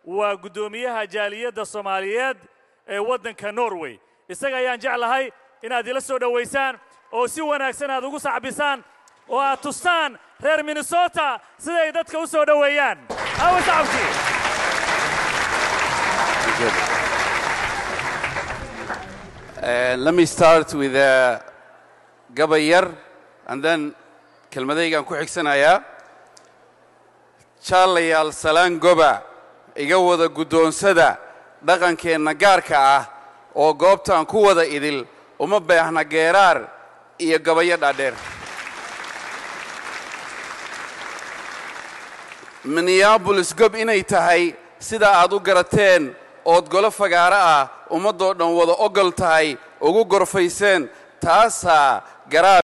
waa guddoomiyaha jaaliyadda soomaaliyeed ee waddanka norway isaga ayaan jeclahay inaad ila soo dhowaysaan oo si wanaagsan aad ugu sacbisaan oo aad tustaan reer minnesota siday dadka u soo dhoweeyaan awa sacabkii Uh, let me start with uh, gabayar and then kelmadaygaan ku xigsanayaa jaalayaal salaan goba iga wada guddoonsada dhaqankeenna gaarka ah oo goobtaan ku wada idil uma beehna geeraar iyo gabayo dhaadheer minneabolis gob inay tahay sida aad u garateen ood golo fagaaro ah ummaddoo dhan wada ogol tahay ugu gorfayseen taasaa garaab